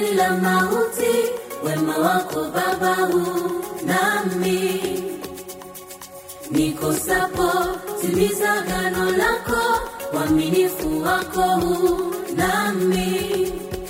gani la mauti, wema wako Baba huu nami nikosapo, timiza gano lako, uaminifu wako huu nami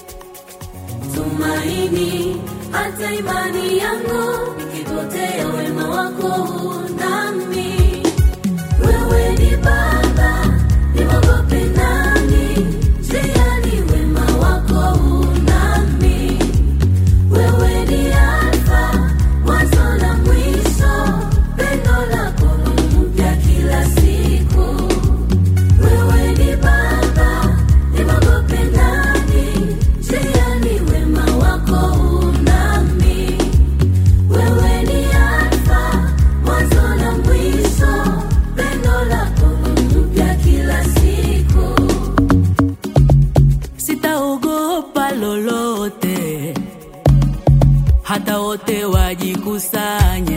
tumaini hata imani yangu ikipotea, wema wako huu nami. Wewe ni Baba, nimwogope nani? Njiani wema wako huu nami. Wewe ni Alfa, mwanzo na mwisho, pendo lako ni mpya kila siku. Wewe ni Baba, nimwogope nani? Njiani wema wako huu nami. Wewe ni Alfa, mwanzo na mwisho, pendo lako ni mpya kila siku. sitaogopa lolote, hata wote wajikusanye.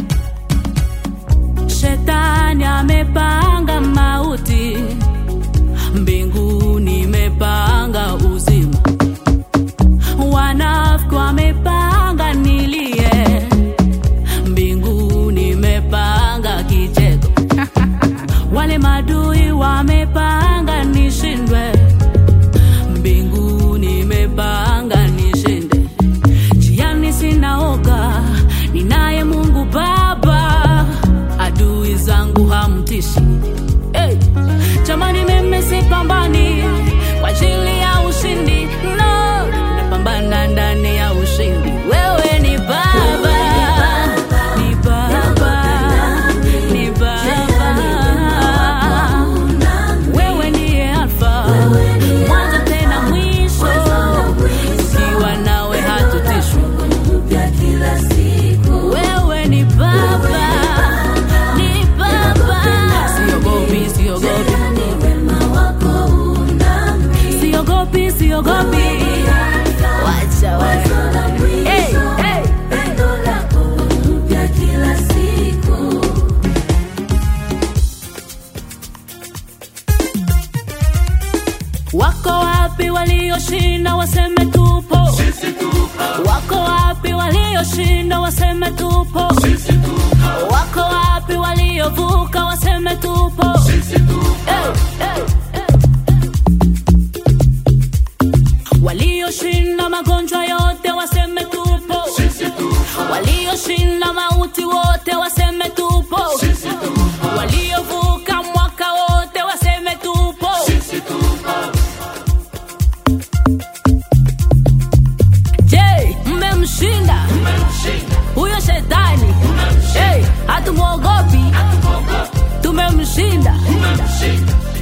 Shetani amepanga mauti, mbinguni imepanga uzima, wanafiki wamepanga nilie, mbinguni imepanga kicheko, wale madui wamepanga nishindwe mbinguni imepanga nishinde. Njiani sinaoga, ninaye Mungu Baba, adui zangu hamtishi. Hey! Jamani, mimi sipambani kwa ajili ya ushindi, no, napambana ndani ya ushindi. Wewe ni Baba, ni Baba, ni Baba. Wewe ndiye Alfa, mwanzo tena mwisho, ukiwa nawe hatutishwi. mpya kila siku. Wewe ni Baba, ni Baba, siogopi, siogopi, Ni wema wako huu nami. siogopi, siogopi, wacha wewe. Hey, hey. Pendo lako mpya kila siku. Wako wapi walioshinda waseme tupo? Wako wapi walioshinda waseme tupo? Wako wapi waliovuka waseme tupo? Hey, hey, hey. Walioshinda magonjwa yote waseme tupo. Walioshinda mauti wote waseme tupo. Waliovuka mwaka wote waseme tupo. Je, mmemshinda huyo shetani? Hey, hatumwogopi, tumemshinda.